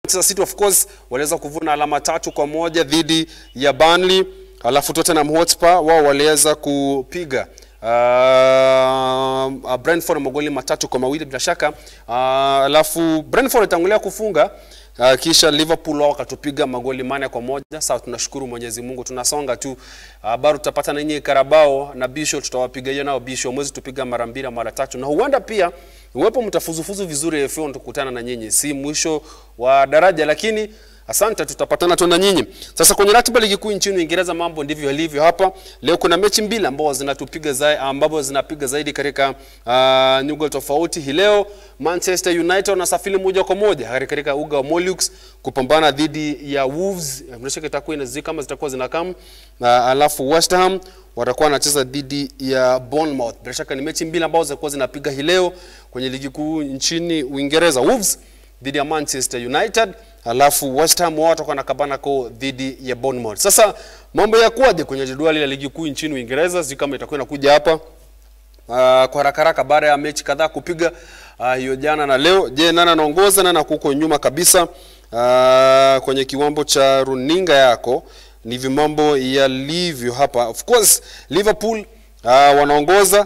Manchester City of course waliweza kuvuna alama tatu kwa moja dhidi ya Burnley, alafu Tottenham Hotspur wao waliweza kupiga uh, Brentford magoli matatu kwa mawili bila shaka. Uh, alafu Brentford itangulia kufunga Uh, kisha Liverpool wao wakatupiga magoli mane kwa moja. Sawa, tunashukuru Mwenyezi Mungu, tunasonga tu. Uh, bado tutapata na nyinyi Karabao na Bisho, tutawapiga hiyo nao Bisho, mwezi tupiga mara mbili mara tatu, na huenda pia uwepo mtafuzufuzu vizuri AFL, tukutana na nyinyi, si mwisho wa daraja, lakini Asante, tutapatana tu na nyinyi. Sasa kwenye ratiba ligi kuu nchini Uingereza mambo ndivyo yalivyo hapa. Leo kuna mechi mbili ambazo zinatupiga zaidi, ambapo zinapiga zaidi katika uh, nyuga tofauti. Hii leo Manchester United wanasafiri moja kwa moja katika uga wa Molux kupambana dhidi ya Wolves. Mnashaka itakuwa inazi kama zitakuwa zinakam. Uh, alafu West Ham watakuwa wanacheza dhidi ya Bournemouth. Bila shaka ni mechi mbili ambazo zitakuwa zinapiga hii leo kwenye ligi kuu nchini Uingereza. Wolves dhidi ya Manchester United alafu West Ham wao watakuwa na kabana ko dhidi ya Bournemouth. Sasa mambo yakuwaje kwenye jedwali la ligi kuu nchini Uingereza? Sijui kama itakuwa inakuja hapa uh, kwa haraka haraka baada ya mechi kadhaa kupiga uh, hiyo jana na leo. Je, nani anaongoza? Nani kuko nyuma kabisa? Uh, kwenye kiwambo cha runinga yako ndivyo mambo yalivyo hapa. Of course Liverpool uh, wanaongoza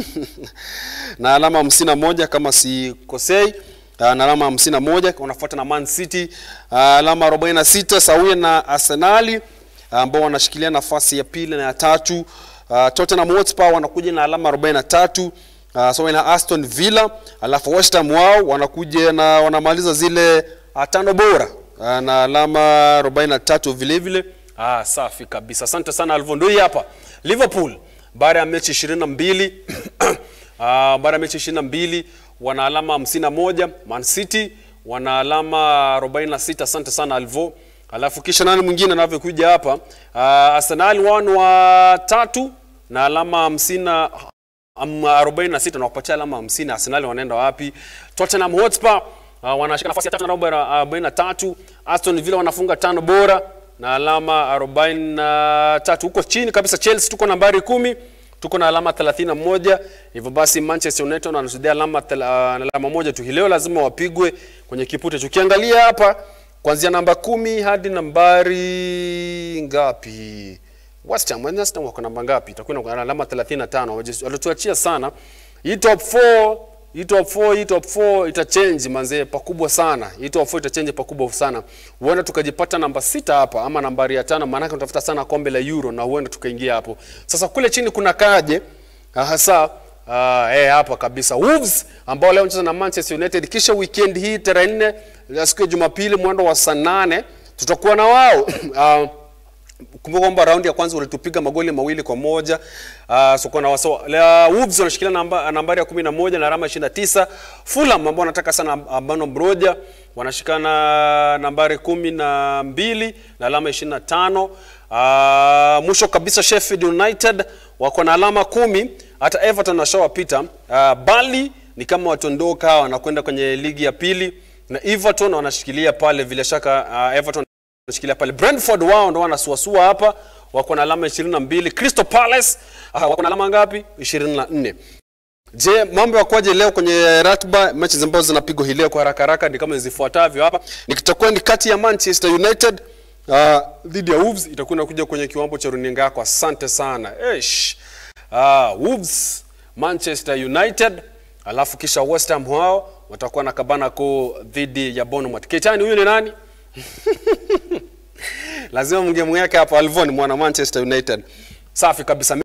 na alama hamsini na moja kama sikosei uh, na alama hamsini na moja wanafuata na Man City uh, alama arobaini na sita sawia na Arsenali ambao uh, wanashikilia nafasi ya pili na ya tatu. Uh, Tottenham Hotspur wanakuja na alama 43 uh, sawa na Aston Villa, alafu West Ham wao wanakuja na wanamaliza zile uh, tano bora uh, na alama 43 vile vile. Ah, safi kabisa. Asante sana Alvondoi hapa. Liverpool baada ya mechi 22 uh, baada ya mechi 22 wana alama 51. Man City wana alama 46. Asante sana Alvo. Alafu kisha nani mwingine anavyokuja hapa? Uh, Arsenal wao wa tatu na alama 50 um, 46 na kupatia alama 50. Arsenal wanaenda wapi? Tottenham Hotspur uh, wanashika nafasi ya tatu na alama 43. Aston Villa wanafunga tano bora na alama 43. Huko chini kabisa Chelsea tuko nambari kumi tuko na alama 31. Hivyo basi Manchester United wanasudia alama uh, alama moja tu. Leo lazima wapigwe kwenye kipute. Tukiangalia hapa kuanzia namba kumi hadi nambari ngapi? West Ham West Ham wako namba ngapi? Itakuwa na alama 35. Walituachia sana. Hii top 4 hii top 4 hii top 4 itachange manzee pakubwa sana. Hii top 4 itachange pakubwa sana. Huenda tukajipata namba sita hapa ama nambari ya tano, maana tunatafuta sana kombe la Euro na huenda tukaingia hapo. Sasa kule chini kuna kaje hasa uh, eh, hapa kabisa Wolves ambao leo wanacheza na Manchester United, kisha weekend hii tarehe 4 siku ya Jumapili mwendo wa saa 8 tutakuwa na wao uh, kumbuka kwamba raundi ya kwanza walitupiga magoli mawili kwa moja. Uh, so kuna waso, la, Wolves wanashikilia namba, nambari ya 11 na alama 29. Fulham ambao wanataka sana Ambano Broja wanashikana nambari kumi na mbili na alama 25. Uh, mwisho kabisa Sheffield United wako na alama kumi, hata Everton washawapita. Uh, Burnley ni kama watondoka wanakwenda kwenye ligi ya pili na Everton wanashikilia pale bila shaka uh, Everton wanashikilia pale. Brentford wao ndo wanasuasua hapa, wako na alama 22. Crystal Palace uh, wako na alama ngapi? 24. Je, mambo yakoje leo kwenye ratiba? Mechi ambazo zinapigwa hii leo kwa haraka haraka ni kama zifuatavyo hapa. Nikitakuwa ni kati ya Manchester United uh, dhidi ya Wolves, itakuwa inakuja kwenye kiwambo cha runinga yako. Asante sana. Eish. Uh, Wolves, Manchester United, alafu kisha West Ham wao watakuwa na kabana ko dhidi ya Bournemouth. Ketani huyu ni nani? Lazima mngemweka hapa Alvon mwana Manchester United. Safi kabisa.